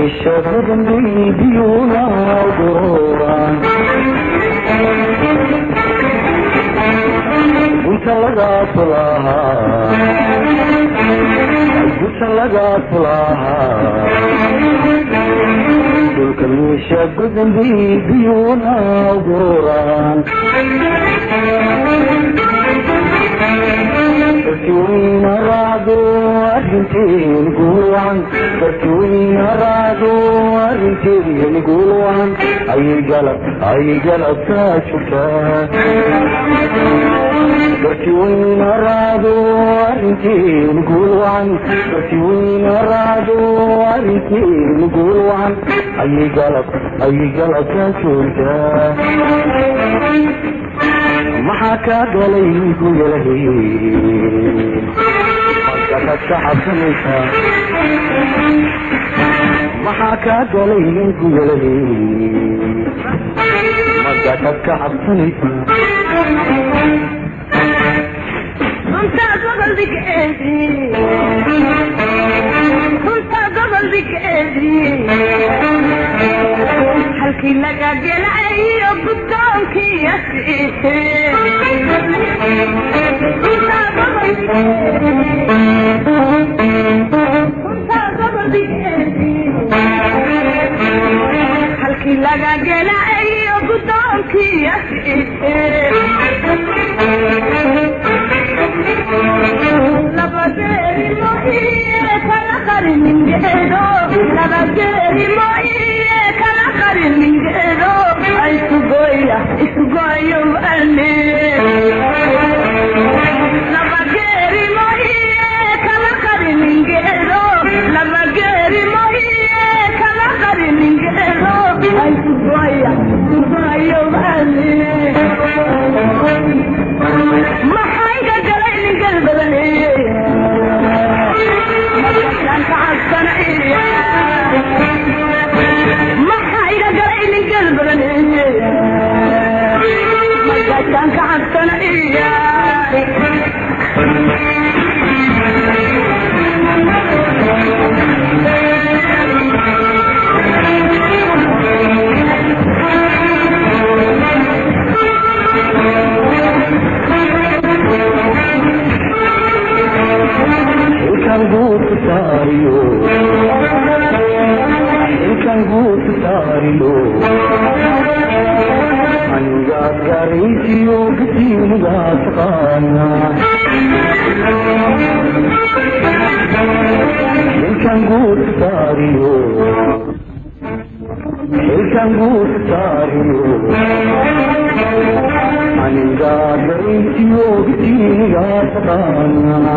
meeshabadan biyuna gururan gunta lagaa fulahaa gunta lagaa fulahaa dhulka meesha badan biyuna gururan dadkiweyna raacdo arrinteen guulwacan dadkiweyna raacdo arrinteen guulwacan ayay galab ayay galabtaa joogtaa dadkiweyna raacdo arrinteen guulwacan dadkiweyna raacdo arrinteen guulwacan ayay galab ayay galabtaa joogtaa maxaa kaa galay guyalahe markaad ka cabsanaysaa maxaa kaa galay guyalahe markaad ka cabsanaysaa runtaa goboldigeedi runtaa goboldigeedi halkii laga gelayo guddoonkii asiise runtaa goboldigeedi halkii laga gelayo guddoonkii asiise maxayga galay ningal badan maxayga galay ningal badan magaashaan ka cabsanaya ilkan guutu saariyo ilkan guutu saariyo anigaad garaysiyo gasiinigaa taqaana ilkan guutu saariyo ilkan guutu saariyo anigaad garaysiyo gasiinigaa taqaana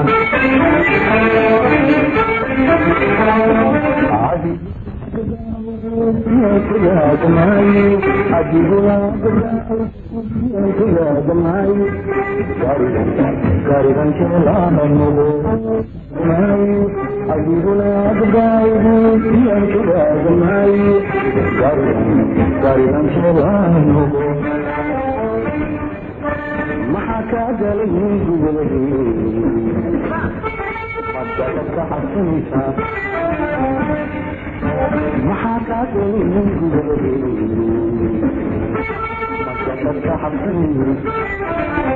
maxaa kaa galay gubadahee madada ka cabsanaysaa maxaa kaa galay gubadahee madada ka cabsanaysaa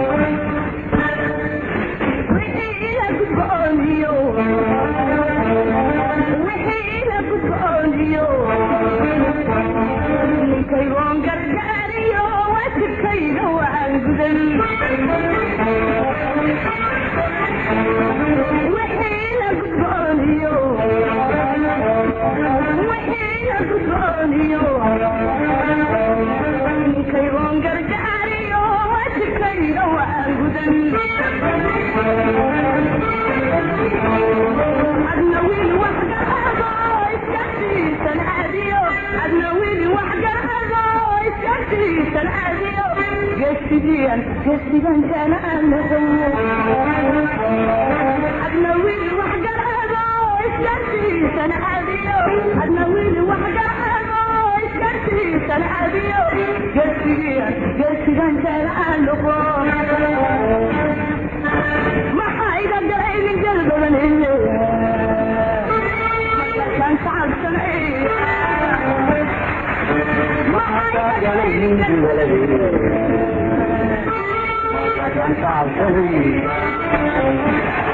ninkaygoon gargaariyo wasikayga waan gudan wixiina gudbooniyo wixiina gudbooniyo ninkaygoon gargaariyo wasikayga waan gudan adna wiil wax garado iska siisan caadiyo adna wiil wax garado iska siisan caadiyo gesigiyan gesigan kana anago adna wiil wax garado iska siisan caadiyo adna wiil wax garado iska siisan caadiyo gesigiyan gesigan kana anago maxaa iga galay nin galbadan markaasaan ka cabsanaya galay gubaday markaasaan ka cabsaday